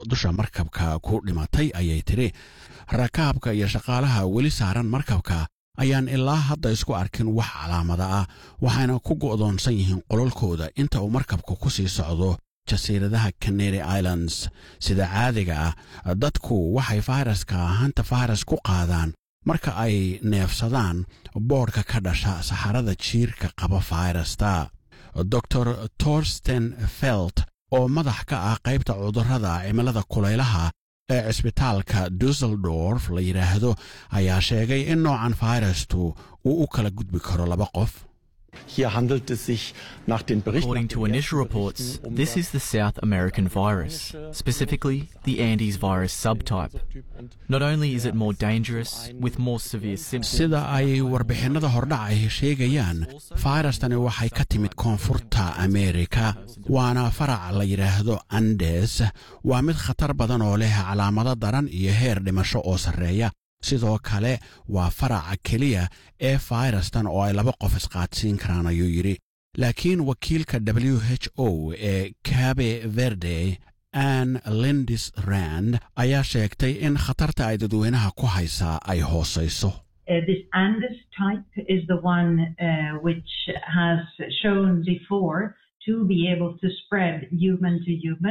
dusha markabka ku dhimatay ayay tidhi rakaabka iyo shaqaalaha weli saaran markabka ayaan ilaa hadda isku arkin wax calaamada ah waxayna ku go'doonsan yihiin qololkooda inta uu markabku ku sii socdo jasiiradaha canary islands sida caadiga ah dadku waxay fayraska hanta fayras ku qaadaan marka ay neefsadaan boodhka ka dhasha saxarada jiirka qaba fayrasta dor torsten felt oo madax ka ah qaybta cudurrada cimilada kulaylaha ee cisbitaalka dusseldorf la yidhaahdo ayaa sheegay in noocan fayrastu uu u kala gudbi karo laba qof Hier handelt es sich nach den Berichten. According to initial reports, this is the South American virus, specifically the Andes virus subtype. Not only is it more dangerous, with more severe symptoms, sida ay warbixinnada hordhacay sheegayaan fayrastani waxay ka timid koonfurta ameerika waana farac la yidhaahdo andes waa mid khatar badan oo leh calaamado daran iyo heer dhimasho oo sarreeya sidoo kale waa faraca keliya ee fayrastan oo ay laba qof isqaadsiin karaan ayuu yidhi laakiin wakiilka w h o ee kabe verde ann lindis rand ayaa sheegtay in khatarta ay dadweynaha ku haysaa ay hoosayso Uh, this Andes type is the one uh, which has shown before to be able to spread human to human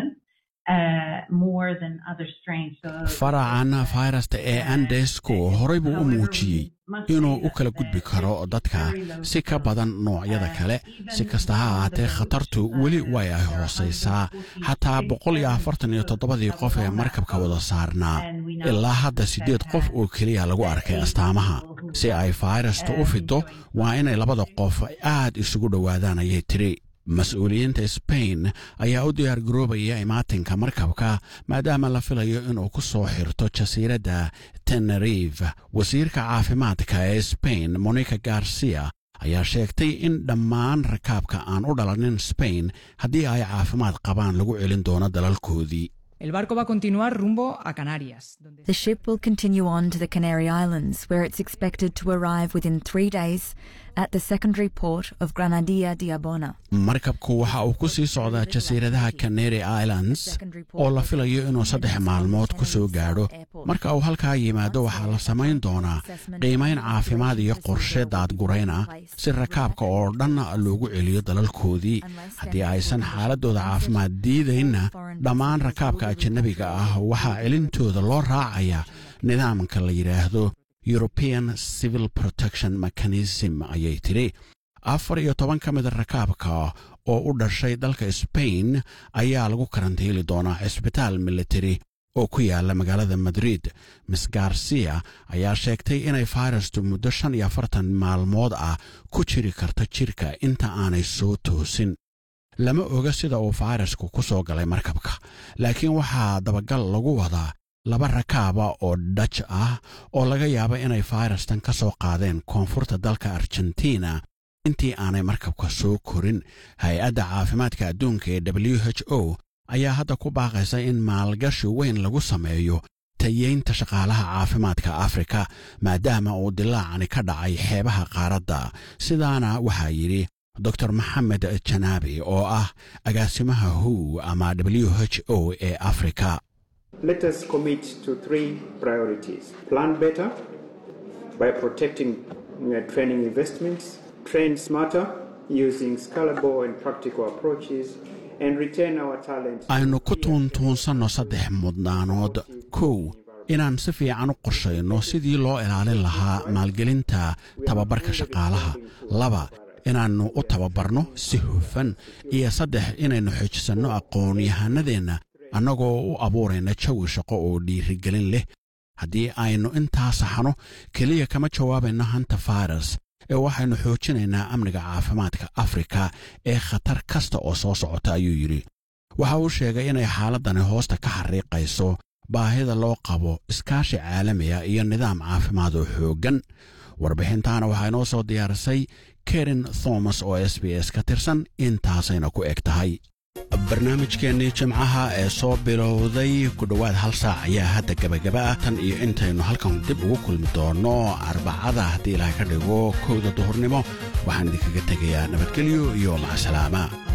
uh, more than other strains. So, faracan fayrasta ee andesku horay buu u muujiyey inuu u kala gudbi karo dadka si ka badan noocyada kale si kasta ha ahaatee khatartu weli way ay hoosaysaa xataa boqol iyo afartan iyo toddobadii qof ee markabka wada saarnaa ilaa hadda siddeed qof oo keliya lagu arkay astaamaha si ay fayrastu u fido waa inay labada qof aad isugu dhowaadaan ayay tiri mas-uuliyiinta sbain ayaa u diyaar garoobaya imaatinka markabka maadaama la filayo inuu ku soo xirto jasiiradda tenerive wasiirka caafimaadka ee sbain monica garcia ayaa sheegtay in dhammaan rakaabka aan u dhalanin sbain haddii ay caafimaad qabaan lagu celin doono dalalkoodii El barco va a continuar rumbo a Canarias. donde- The ship will continue on to the Canary Islands, where it's expected to arrive within three days at the secondary port of Granadilla de Abona. markabku waxa uu ku sii socdaa jasiiradaha canary islands oo la filayo inuu saddex maalmood ku soo gaadho marka uu halkaa yimaado waxaa la samayn doonaa qiimayn caafimaad iyo qorshe daadgurayna si rakaabka oo dhan loogu celiyo dalalkoodii haddii aysan xaaladooda caafimaad diidaynna dhammaan rakaabka ajanabiga ah waxaa celintooda loo raacaya nidaamka la yidhaahdo european civil protection mechanism ayay tidhi afar iyo toban ka mida rakaabka oo u dhashay dalka sbain ayaa lagu karantiili doonaa cisbitaal militari oo ku yaala magaalada madrid miss garcia ayaa sheegtay inay fayrastu muddo shan iyo afartan maalmood ah ku jiri karto jirka inta aanay soo toosin lama oga sida uu fayrasku ku soo galay markabka laakiin waxaa dabagal lagu wadaa laba rakaaba oo dhaj ah oo laga yaabo inay fayrastan ka soo qaadeen koonfurta dalka argentina intii aanay markabka soo korin hay-adda caafimaadka adduunka ee w h o ayaa hadda ku baaqaysa in maalgashi weyn lagu sameeyo tayeynta shaqaalaha caafimaadka afrika maadaama uu dilaacani ka dhacay xeebaha qaaradda sidaana waxaa yidhi dor maxamed janaabi oo ah agaasimaha hu ama w h o ee afrika Let us commit to three priorities. Plan better by protecting uh, training investments, train smarter using scalable and practical approaches, and retain our talent. aynu ku tuuntuunsanno saddex mudnaanood kow inaan si fiican u qorshayno sidii loo ilaalin lahaa maalgelinta tababarka shaqaalaha laba inaannu u tababarno si hufan iyo saddex inaynu xoojisanno aqoon-yahanadeenna annagoo u abuurayna jawi shaqo oo dhiirigelin leh haddii aynu intaa saxno keliya kama jawaabayno hanta fayras ee waxaynu xoojinaynaa amniga caafimaadka afrika ee khatar kasta oo soo socota ayuu yidhi waxa uu sheegay inay xaaladdani hoosta ka xariiqayso baahida loo qabo iskaashi caalamiga iyo nidaam caafimaad oo xooggan warbixintaana waxaa inoo soo diyaarisay karen thomas oo s b s ka tirsan intaasayna ku eg tahay barnaamijkeennii jimcaha ee soo bilowday ku dhowaad hal saac ayaa hadda gebagaba ah tan iyo intaynu halkan dib ugu kulmi doonno arbacada haddii ilaah ka dhigo kowda duhurnimo waxaan idinkaga tegayaa nabadgelyo iyo macsalaama